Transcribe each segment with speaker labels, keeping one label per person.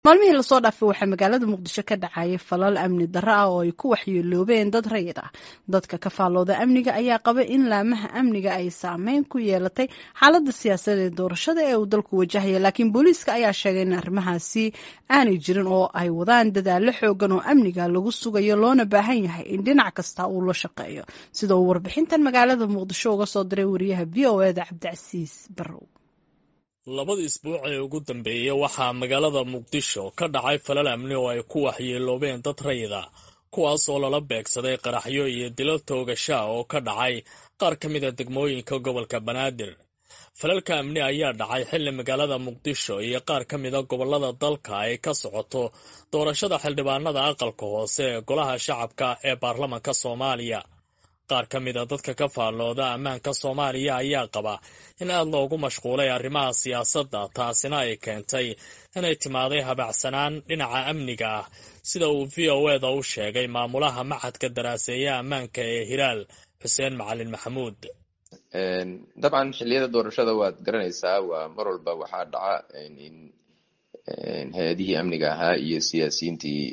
Speaker 1: maalmihii lasoo dhaafay waxaa magaalada muqdisho ka dhacayay falal amni darro ah oo ay ku waxyeeloobeen dad rayid ah dadka ka faallooda amniga ayaa qaba in laamaha amniga ay saameyn ku yeelatay xaaladda siyaasadeed doorashada ee uu dalku wajahaya laakiin booliiska ayaa sheegay in arrimahaasi aanay jirin oo ay wadaan dadaallo xoogan oo amniga lagu sugayo loona baahan yahay in dhinac kasta uu la shaqeeyo sida uu warbixintan magaalada muqdisho uga soo diray wariyaha v o eda cabdicasiis barrow
Speaker 2: labada isbuuc ee ugu dambeeyey waxaa magaalada muqdisho ka dhacay falal amni oo ay ku waxyeeloobeen dad rayida kuwaas oo lala beegsaday qaraxyo iyo dilo toogashaa oo ka dhacay qaar ka mid a degmooyinka gobolka banaadir falalka amni ayaa dhacay xilli magaalada muqdisho iyo qaar ka mida gobollada dalka ay ka socoto doorashada xildhibaanada aqalka hoose ee golaha shacabka ee baarlamanka soomaaliya qaar ka mid a dadka ka faallooda ammaanka soomaaliya ayaa qaba in aad loogu mashquulay arrimaha siyaasadda taasina ay keentay inay timaaday habacsanaan dhinaca amniga ah sida uu v o eda u sheegay maamulaha maxadka daraaseeya ammaanka ee hilaal xuseen macalin maxamuud
Speaker 3: dabcan xilliyada doorashada waad garanaysaa waa mar walba waxaa dhaca in hay-adihii amniga ahaa iyo siyaasiyiintii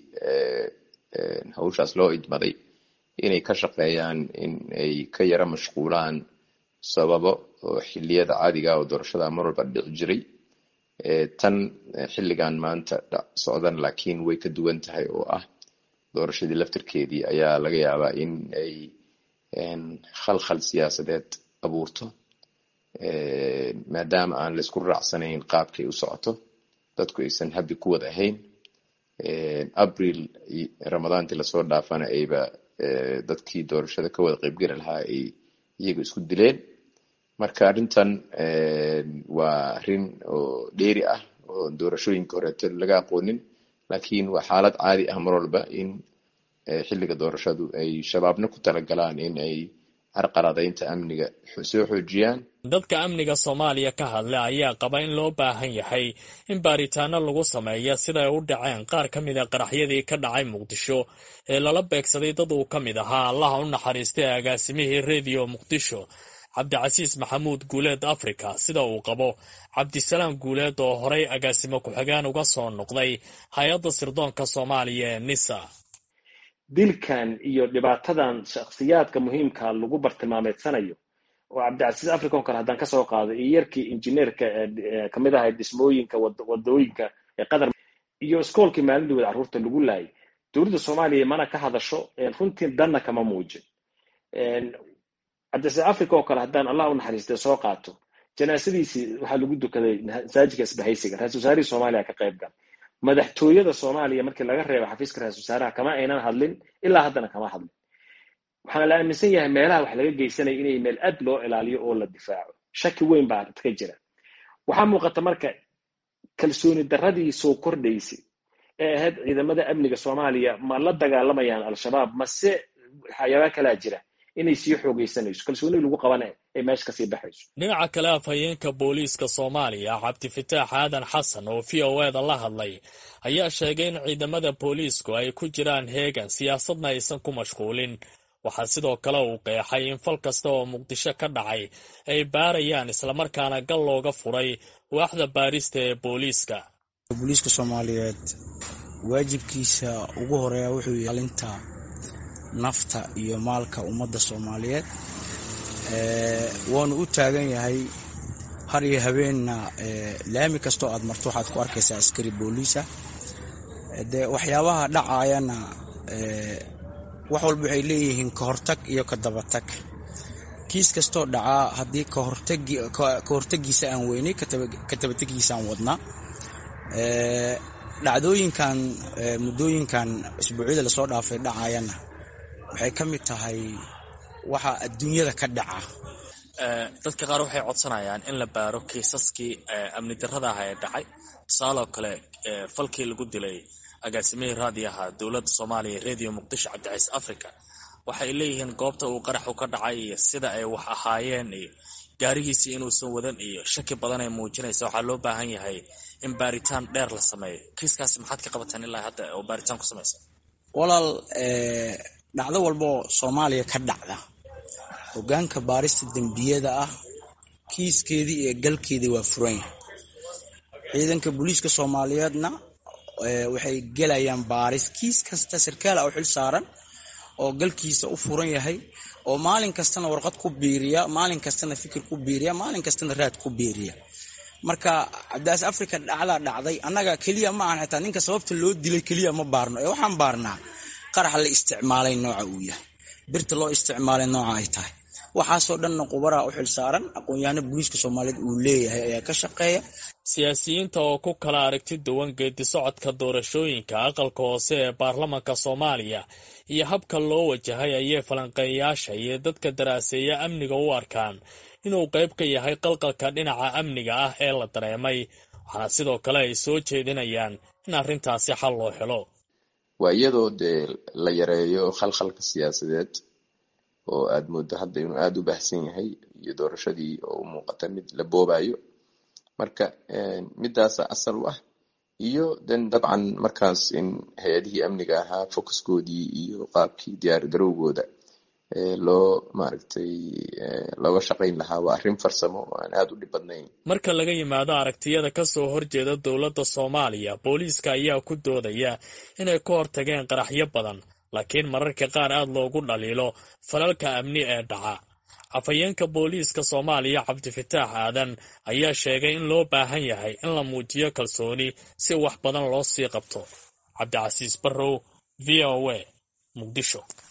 Speaker 3: hawshaas loo idmaday inay ka shaqeeyaan in ay ka yara mashquulaan sababo oo xiliyada caadiga oo doorashada mar walba dhici jiray tan xilligan maanta socdan laakiin way ka duwan tahay oo ah doorashadii laftirkeedii ayaa laga yaabaa in ay khalkhal siyaasadeed abuurto maadaama aan la isku raacsanayn qaabkay u socoto dadku aysan habi ku wad ahayn abril ramadaantii lasoo dhaafana ayba dadkii doorashada ka wada qaybgeli lahaa ay iyaga isku dileen marka arrintan waa arrin oo dheeri ah oo doorashooyinka horeeto laga aqoonin laakiin waa xaalad caadi ah mar walba in xilliga doorashadu ay shabaabna ku talagalaan in ay carqaladaynta amniga soo xoojiyaan
Speaker 2: dadka amniga soomaaliya ka hadla ayaa qaba in loo baahan yahay in baaritaano lagu sameeya siday u dhaceen qaar ka mid a qaraxyadii ka dhacay muqdisho ee lala beegsaday dad uu ka mid ahaa allaha u naxariistay agaasimihii rediyo muqdisho cabdicasiis maxamuud guuleed africa sida uu qabo cabdisalaam guuleed oo horay agaasimo ku-xigaan uga soo noqday hay-adda sirdoonka soomaaliya ee nisa
Speaker 4: dilkan iyo dhibaatadan shakhsiyaadka muhiimka lagu bartilmaameedsanayo oo cabdicasiis africa oo kale haddaan kasoo qaado iyo yarkii injineerka kamid ahay dhismooyinka wadooyinka ee qatar iyo iskoolkii maalindooda carruurta lagu laayay dowladda soomaaliya mana ka hadasho runtii danna kama muujin cabdicasiis africa oo kale haddaan allah u naxariistay soo qaato janaasadiisii waxaa lagu dukaday masaajidka isbahaysiga ra-isul wasaarihii soomaaliya ka qayb gal madaxtooyada soomaaliya markii laga reebo xafiiska ra-isul wasaaraha kama aynan hadlin ilaa haddana kama hadlin waxaana la aaminsan yahay meelaha wax laga geysanaya inay meel aad loo ilaaliyo oo la difaaco shaki weyn baa ka jira waxaa muuqata marka kalsooni darradii soo kordhaysay ee ahayd ciidamada amniga soomaaliya ma la dagaalamayaan al-shabaab mase waxyaabaa kalaa jira inay sii xoogeysanayso kalsooni lagu qabana ay meesha kasii baxayso
Speaker 2: dhinaca kale afhayeenka booliiska soomaaliya cabdifataax aadan xasan oo v o eda la hadlay ayaa sheegay in ciidamada booliisku ay ku jiraan heegan siyaasadna aysan ku mashquulin waxaa sidoo kale uu qeexay in fal kasta oo muqdisho ka dhacay ay baarayaan islamarkaana gal looga furay waaxda baarista ee booliiska
Speaker 5: booliiska soomaaliyeed waajibkiisa ugu horeeya wuxuu ilaalinta nafta iyo maalka ummadda soomaaliyeed waanu u taagan yahay har iyo habeenna laami kastoo aad marto waxaad ku arkaysaa askari booliisa dee waxyaabaha dhacayana wax walba waxay leeyihiin ka hortag iyo ka dabatag kiis kastoo dhacaa haddii ka hortagiisa aan weynay ka tabategiisa aan wadnaa dhacdooyinkan muddooyinkan isbuucyada lasoo dhaafay dhacayana waxay ka mid tahay waxa adduunyada ka dhaca
Speaker 2: dadka qaar waxay codsanayaan in la baaro kiisaskii amni darrada ah ee dhacay tusaaloo kale falkii lagu dilay agaasimihii raadiyaha dowladda soomaaliya radio muqdisho cabdicaiis africa waxay leeyihiin goobta uu qaraxu ka dhacay iyo sida ay wax ahaayeen iyo gaarigiisii inuusan wadan iyo shaki badan ay muujinaysa waxaa loo baahan yahay in baaritaan dheer la sameeyo kiiskaasi maxaad ka qabataan ilaa hadda oo baaritaan ku samaysa
Speaker 5: walaal dhacdo walbaoo soomaaliya ka dhacda hogaanka baarista dembiyada ah kiiskeedii iyo galkeedii waa furan yahay ciidanka booliiska soomaaliyeedna waxay gelayaan baaris kiis kasta sarkaala u xil saaran oo galkiisa u furan yahay oo maalin kastana warqad ku biiriya maalin kastana fikir ku biiriya maalin kastana raad ku biiriya marka cabdaas africa dhacdaa dhacday annaga keliya ma ahan xitaa ninka sababta loo dilay keliya ma baarno ee waxaan baarnaa qarax la isticmaalay nooca uu yahay birta loo isticmaalay nooca ay tahay waxaasoo dhanna qubaraa u xil saaran aqoon-yahano booliiska soomaaliyeed uu leeyahay ayaa ka shaqeeya
Speaker 2: siyaasiyiinta oo ku kala aragti duwan geedi socodka doorashooyinka aqalka hoose ee baarlamanka soomaaliya iyo habka loo wajahay ayay falanqeeyayaasha iyo dadka daraaseeya amniga u arkaan inuu qayb ka yahay qalqalka dhinaca amniga ah ee la dareemay waxaana sidoo kale ay soo jeedinayaan in arrintaasi xal loo helo
Speaker 3: waa iyadoo dee la yareeyo khalkhalka siyaasadeed oo aad mooddo hadda inuu aada u baahsan yahay iyo doorashadii oo u muuqata mid la boobayo marka midaasa asal u ah iyo den dabcan markaas in hay-adihii amniga ahaa focuskoodii iyo qaabkii diyaar garowgooda loo maaragtay looga shaqayn lahaa waa arrin farsamo oo aan aada u dhib badnayn
Speaker 2: marka laga yimaado aragtiyada kasoo horjeeda dowladda soomaaliya booliiska ayaa ku doodaya inay ka hortageen qaraxyo badan laakiin mararka qaar aada loogu dhaliilo falalka amni ee dhaca afhayeenka booliiska soomaaliya cabdifataax aadan ayaa sheegay in loo baahan yahay in la muujiyo kalsooni si wax badan loo sii qabto cabdicasiis barrow v o a muqdisho